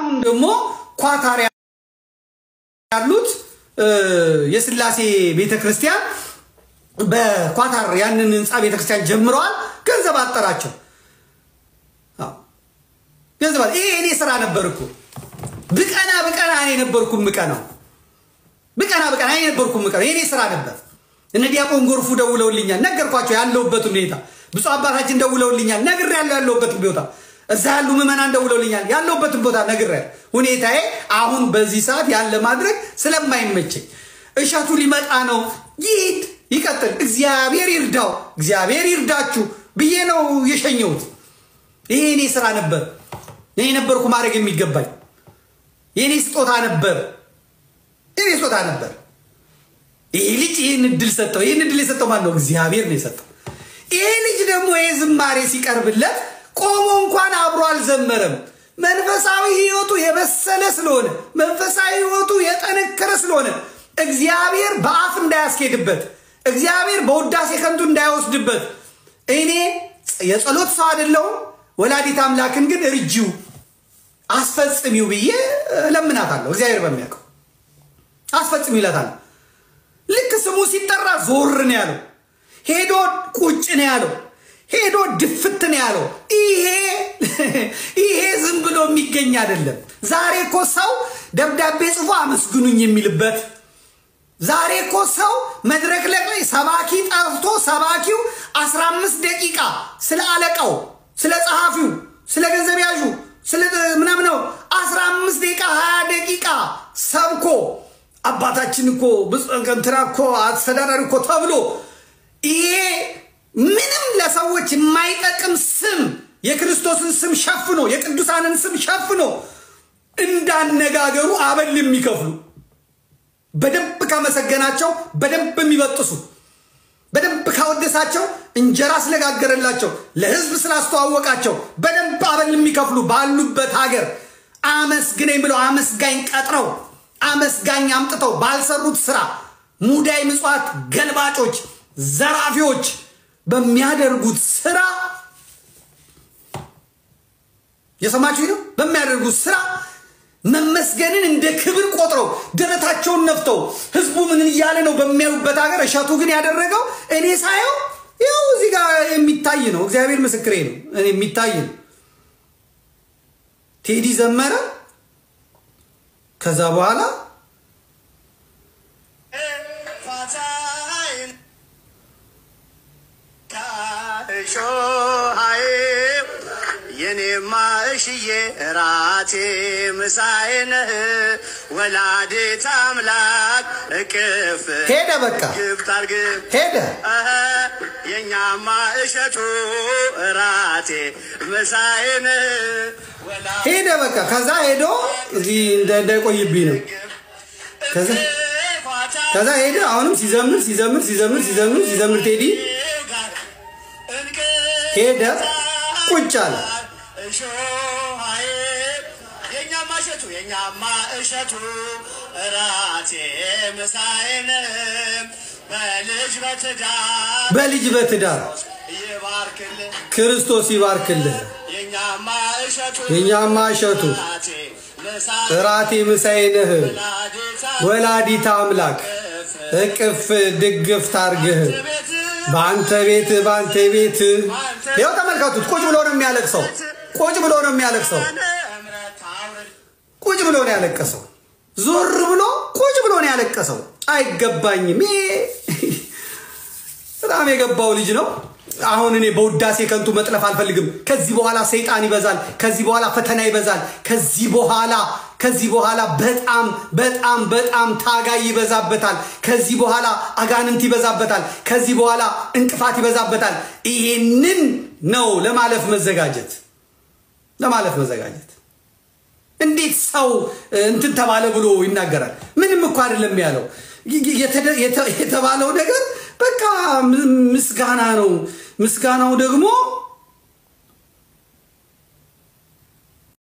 አሁን ደግሞ ኳታር ያሉት የስላሴ ቤተክርስቲያን በኳታር ያንን ህንፃ ቤተክርስቲያን ጀምረዋል። ገንዘብ አጠራቸው። ገንዘብ ይሄ እኔ ስራ ነበር እኮ ብቀና ብቀና እኔ ነበርኩ ምቀናው ብቀና ብቀና እኔ ነበርኩ ምቀናው የእኔ ስራ ነበር። እነ ዲያቆን ጎርፉ ደውለውልኛል፣ ነገርኳቸው ያለሁበትን ሁኔታ። ብፁዕ አባታችን ደውለውልኛል፣ ነግሬያለሁ ያለሁበትን ቦታ። እዛ ያሉ ምዕመናን ደውለውልኛል፣ ያለሁበትን ቦታ ነግሬያለሁ። ሁኔታዬ አሁን በዚህ ሰዓት ያለ ማድረግ ስለማይመቸኝ እሸቱ ሊመጣ ነው፣ ይሂድ ይቀጥል፣ እግዚአብሔር ይርዳው፣ እግዚአብሔር ይርዳችሁ ብዬ ነው የሸኘሁት። ይሄ እኔ ስራ ነበር። እኔ ነበርኩ ማድረግ የሚገባኝ የኔ ስጦታ ነበር። የኔ ስጦታ ነበር። ይህ ልጅ ይህን እድል ሰጠው። ይህን እድል የሰጠው ማን ነው? እግዚአብሔር ነው የሰጠው። ይህ ልጅ ደግሞ ይህ ዝማሬ ሲቀርብለት ቆሞ እንኳን አብሮ አልዘመረም። መንፈሳዊ ህይወቱ የበሰለ ስለሆነ መንፈሳዊ ህይወቱ የጠነከረ ስለሆነ እግዚአብሔር በአፍ እንዳያስኬድበት፣ እግዚአብሔር በውዳሴ ከንቱ እንዳይወስድበት እኔ የጸሎት ሰው አይደለሁም። ወላዲት አምላክን ግን እርጂው አስፈጽሚው ብዬ ለምናታለሁ። እግዚአብሔር በሚያውቀው አስፈጽሚው ይላታለሁ። ልክ ስሙ ሲጠራ ዞር ነው ያለው። ሄዶ ቁጭ ነው ያለው። ሄዶ ድፍት ነው ያለው። ይሄ ይሄ ዝም ብሎ የሚገኝ አይደለም። ዛሬ እኮ ሰው ደብዳቤ ጽፎ አመስግኑኝ የሚልበት ዛሬ እኮ ሰው መድረክ ላይ ሰባኪ ጠርቶ ሰባኪው 15 ደቂቃ ስለ አለቃው፣ ስለ ጸሐፊው፣ ስለ ገንዘብ ያዡ ስለ ምናምን ነው 15 ደቂቃ 20 ደቂቃ ሰብኮ አባታችን እኮ እንትና እኮ አስተዳዳሪ እኮ ተብሎ ይሄ ምንም ለሰዎች የማይጠቅም ስም የክርስቶስን ስም ሸፍኖ የቅዱሳንን ስም ሸፍኖ እንዳነጋገሩ አበል የሚከፍሉ በደንብ ካመሰገናቸው በደንብ የሚበጥሱ በደንብ ካወደሳቸው እንጀራ ስለጋገረላቸው ለሕዝብ ስላስተዋወቃቸው በደንብ አበል የሚከፍሉ ባሉበት ሀገር አመስግነኝ ብለው አመስጋኝ ቀጥረው አመስጋኝ አምጥተው ባልሰሩት ስራ ሙዳይ ምጽዋት ገልባጮች፣ ዘራፊዎች በሚያደርጉት ስራ የሰማችሁ ነው። በሚያደርጉት ስራ መመስገንን እንደ ክብር ቆጥረው ደረታቸውን ነፍተው ህዝቡ ምን እያለ ነው በሚያዩበት ሀገር እሸቱ ግን ያደረገው እኔ ሳየው ያው እዚህ ጋር የሚታይ ነው። እግዚአብሔር ምስክሬ ነው። እኔ የሚታይ ነው። ቴዲ ዘመረ። ከዛ በኋላ የኔማ እሽዬ እራቴ ምሳዬ ነህ ወላዲተ አምላክ እቅፍ ሄደ፣ በቃ ግብት አርግብ ሄደ። የኛማ እሸቱ እራቴ ምሳዬ ነህ ሄደ በቃ ከዛ ሄዶ እዚህ እንዳይቆይብኝ ነው። ከዛ ከዛ ሄደ። አሁንም ሲዘምር ሲዘምር ሲዘምር ሲዘምር ሲዘምር ቴዲ ሄደ፣ ቁጭ አለ። የኛማ እሸቱ የኛማ እሸቱ እራቴ ምሳዬ ነህ በልጅ በትዳር በልጅ በትዳር ይባርክልህ ክርስቶስ ይባርክልህ። የኛማ እሸቱ የኛማ እሸቱ እራቴ ምሳዬ እራቴ ምሳዬ ነህ ወላዲተ ወላዲተ አምላክ እቅፍ ድግፍ ታርግህ በአንተ ቤት በአንተ ቤት ይኸው ተመልከቱት። ቁጭ ብሎ ነው የሚያለቅሰው። ቁጭ ብሎ ነው የሚያለቅሰው። እምረት አውርድ ቁጭ ብሎ ነው ያለቀሰው። ዞር ብሎ ቁጭ ብሎ ነው ያለቀሰው። አይገባኝም። ይሄ በጣም የገባው ልጅ ነው። አሁን እኔ በውዳሴ ከንቱ መጥለፍ አልፈልግም። ከዚህ በኋላ ሰይጣን ይበዛል። ከዚህ በኋላ ፈተና ይበዛል። ከዚህ በኋላ ከዚህ በኋላ በጣም በጣም በጣም ታጋይ ይበዛበታል። ከዚህ በኋላ አጋንንት ይበዛበታል። ከዚህ በኋላ እንቅፋት ይበዛበታል። ይሄንን ነው ለማለፍ መዘጋጀት ለማለፍ መዘጋጀት። እንዴት ሰው እንትን ተባለ ብሎ ይናገራል? ምንም እኮ አይደለም ያለው። የተባለው ነገር በቃ ምስጋና ነው። ምስጋናው ደግሞ